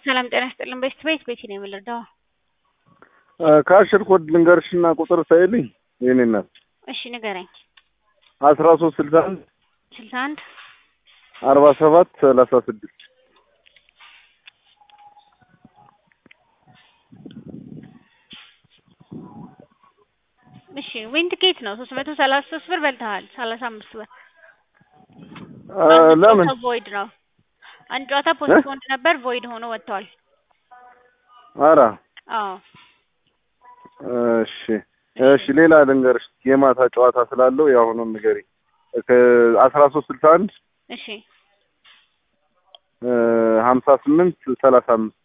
ሰላም ጤና ይስጥልን። በስት ቤት ቤት ነው የምልርዳው። ከአሽር ኮድ ልንገርሽና ቁጥር ሳይልኝ የኔ እናት እሺ ንገረኝ። አስራ ሶስት ስልሳ አንድ ስልሳ አንድ አርባ ሰባት ሰላሳ ስድስት እሺ ዊን ትኬት ነው ሶስት መቶ ሰላሳ ሶስት ብር በልተሃል። ሰላሳ አምስት ብር ለምን ቮይድ ነው። አንድ ጨዋታ ፖስትፖንድ ነበር ቮይድ ሆኖ ወጥተዋል። አራ አዎ እሺ እሺ ሌላ ልንገርሽ የማታ ጨዋታ ስላለው የአሁኑን ንገሪ አስራ ሶስት ስልሳ አንድ እሺ ሀምሳ ስምንት ሰላሳ አምስት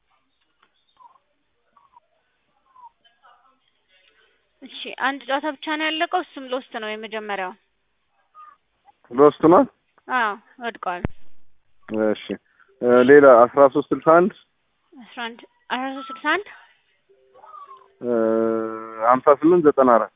እሺ አንድ ጨዋታ ብቻ ነው ያለቀው። እሱም ሎስት ነው የመጀመሪያው። ሎስት ነው። አዎ ወድቀዋል። እሺ ሌላ አስራ ሶስት ስልሳ አንድ አስራ አንድ አስራ ሶስት ስልሳ አንድ ሀምሳ ስምንት ዘጠና አራት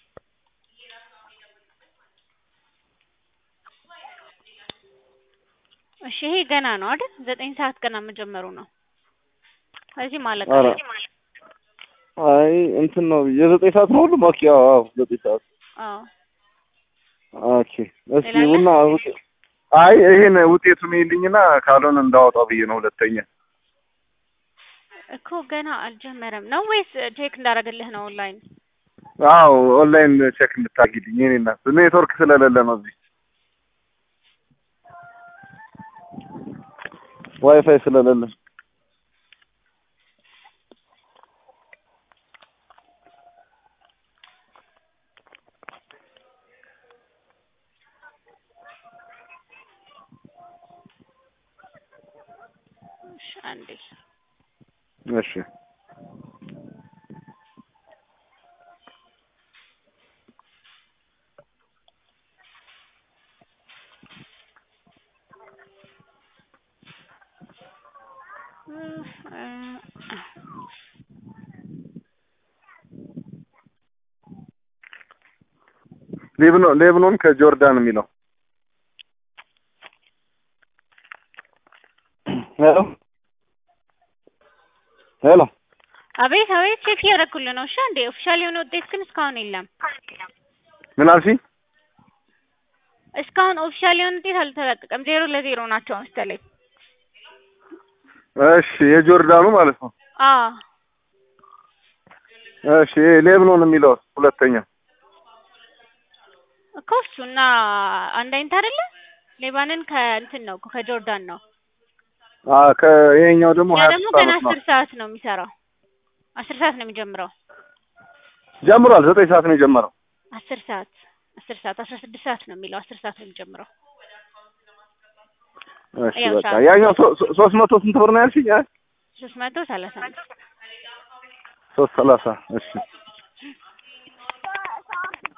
እሺ ይሄ ገና ነው አይደል? ዘጠኝ ሰዓት ገና መጀመሩ ነው። ስለዚህ ማለቅ ኧረ አይ እንትን ነው የዘጠኝ ሰዓት ነው ሁሉም። ኦኬ አዎ አዎ ዘጠኝ ሰዓት አዎ ኦኬ። እስኪ ቡና አይ ይሄን ውጤቱን ይልኝና ካልሆነ እንዳወጣው ብዬ ነው ሁለተኛ እኮ ገና አልጀመረም ነው ወይስ ቼክ እንዳደረግልህ ነው ኦንላይን? አዎ ኦንላይን ቼክ እንድታጊልኝ የኔ እናት ኔትወርክ ስለሌለ ነው እዚህ ዋይፋይ ስለሌለ እሺ አንዴ እሺ ሌብኖን ሌብኖን ከጆርዳን የሚለው ሄሎ ሄሎ አቤት አቤት፣ ቼክ እያደረኩልህ ነው። እሺ አንዴ ኦፊሻል የሆነ ውጤት ግን እስካሁን የለም። ምን አልሽኝ? እስካሁን ኦፊሻል የሆነ ውጤት አልተለቀቀም። ዜሮ ለዜሮ ናቸው መሰለኝ። እሺ የጆርዳኑ ማለት ነው። አዎ እሺ ሌብኖን የሚለው ሁለተኛ እኮ እሱና አንድ አይነት አይደለ? ሌባንን ከእንትን ነው እኮ ከጆርዳን ነው። አ ከይሄኛው ደግሞ ያ ሀያ ደግሞ ሶስት ገና ዓመት ነው አስር ሰዓት ነው የሚሰራው። አስር ሰዓት ነው የሚጀምረው። ጀምሯል። ዘጠኝ ሰዓት ነው የጀመረው። አስር ሰዓት አስር ሰዓት አስራ ስድስት ሰዓት ነው የሚለው። አስር ሰዓት ነው የሚጀምረው። እሺ ያው በቃ ሰዓት ያኛው ሶ- ሶ- ሶስት መቶ ስንት ብር ነው ያልሽኝ? አይ ሶስት መቶ ሰላሳ አምስት ሶስት ሰላሳ እሺ